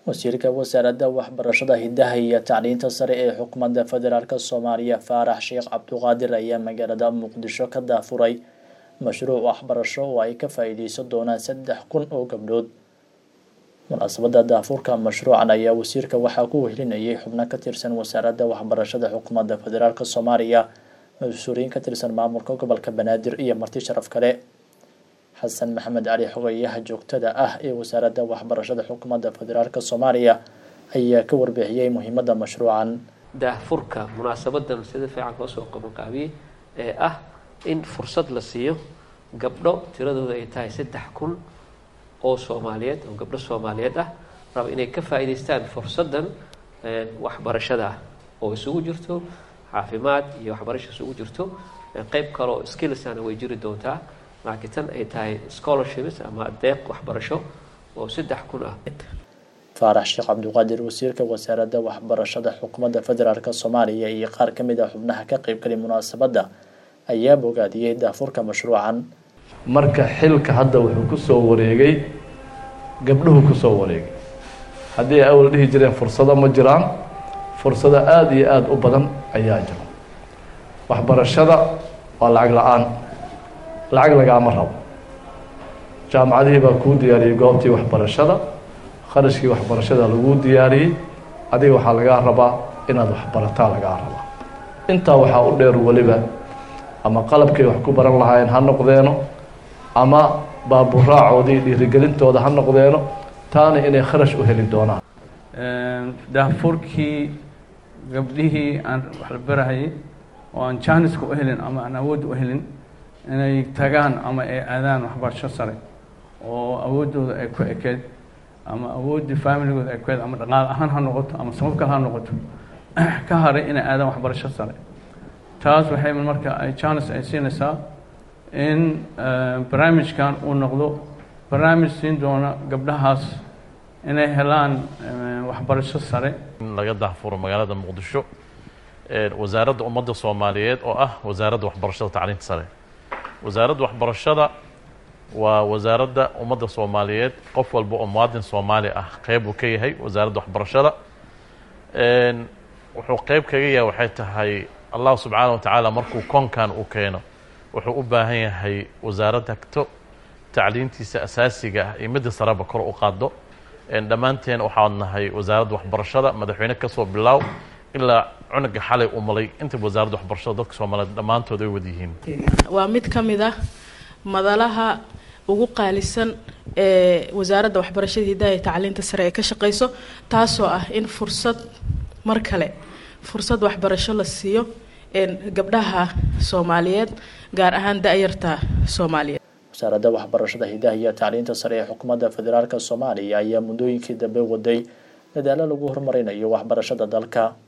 wasiirka wasaaradda waxbarashada hidaha iyo tacliinta sare ee xukuumadda federaalk soomaaliya faarax sheekh cabduqaadir ayaa magaalada muqdisho ka daafuray mashruuc waxbarasho oo ay ka faa-iideysan doonaan saddex kun oo gabdhood munaasabada daafuurka mashruucan ayaa wasiirka waxaa ku wehelinayay xubno ka tirsan wasaaradda waxbarashada xukuumadda federaalk soomaaliya mas-uuliyiin ka tirsan maamulka gobolka banaadir iyo marti sharaf kale xasan maxamed cali xogeyaha joogtada ah ee wasaaradda waxbarashada xukuumadda federaalk soomaaliya ayaa ka warbixiyey muhiimadda mashruucan daahfurka munaasabadan sida fiican loo soo qabanqaabiyey ee ah in fursad la siiyo gabdho tiradooda ay tahay saddex kun oo soomaaliyeed oo gabdho soomaaliyeed ah raba inay ka faa'iidaystaan fursaddan waxbarashada ah oo isugu jirto caafimaad iyo waxbarasho isugu jirto qeyb kale oo skillsana way jiri doontaa laakiin tan ay tahay scholarships ama deeq waxbarasho oo saddex kun ah faarax sheekh cabduqaadir wasiirka wasaaradda waxbarashada xukuumadda federaalk soomaaliya iyo qaar ka mid ah xubnaha ka qeybgalay munaasabadda ayaa bogaadiyey daafurka mashruucan marka xilka hadda wuxuu kusoo wareegay gabdhuhu kusoo wareegay haddii ay awal dhihi jireen fursado ma jiraan fursado aada iyo aada u badan ayaa jira waxbarashada waa lacag la-aan lacag lagaama rabo jaamacadihii baa kuu diyaariyey goobtii waxbarashada kharashkii waxbarashada laguu diyaariyey adiga waxaa lagaa rabaa inaad waxbarataa lagaa rabaa intaa waxaa u dheer weliba ama qalabkay wax ku baran lahaayeen ha noqdeeno ama baaburaacoodii dhiirigelintooda ha noqdeeno taana inay kharash u heli doonaan daafurkii gabdhihii aan wax la barahayay oo aan jaaniska u helin ama aan awood u helin inay tagaan ama ay aadaan waxbarasho sare oo awooddooda ay ku ekeed ama awooddii familigooda ay ku eed ama dhaqaal ahaan ha noqoto ama sabab kale ha noqoto ka haray inay aadaan waxbarasho sare taas waxay marka ay jaanis ay siinaysaa in barnaamijkan uu noqdo barnaamij siin doona gabdhahaas inay helaan waxbarasho sare in laga daahfuro magaalada muqdisho wasaaradda ummadda soomaaliyeed oo ah wasaaradda waxbarashada tacliinta sare wasaaradda waxbarashada waa wasaaradda ummadda soomaaliyeed qof walba oo muwaadin soomaali ah qeyb uu ka yahay wasaaradda waxbarashada wuxuu qeyb kaga yahay waxay tahay allah subxaana wa tacaala markuu koonkan uu keeno wuxuu u baahan yahay wasaaradda hagto tacliintiisa asaasiga ah iyo midda sareba kor u qaado dhammaanteen waxaad nahay wasaaradda waxbarashada madaxweyne kasoo bilaaw ilaa cunuga xalay u malay intaba wasaaradda waxbarashada dadka soomaaliyeed dhammaantood ay wada yihiin waa mid ka mid ah madalaha ugu qaalisan ee wasaaradda waxbarashada hidaha iyo tacliinta sare ee ka shaqeyso taasoo ah in fursad mar kale fursad waxbarasho la siiyo gabdhaha soomaaliyeed gaar ahaan da-yarta soomaaliyeed wasaaradda waxbarashada hidaha iyo tacliinta sare ee xukuumadda federaalk soomaaliya ayaa muddooyinkii dambe waday dadaalo lagu horumarinayo waxbarashada dalka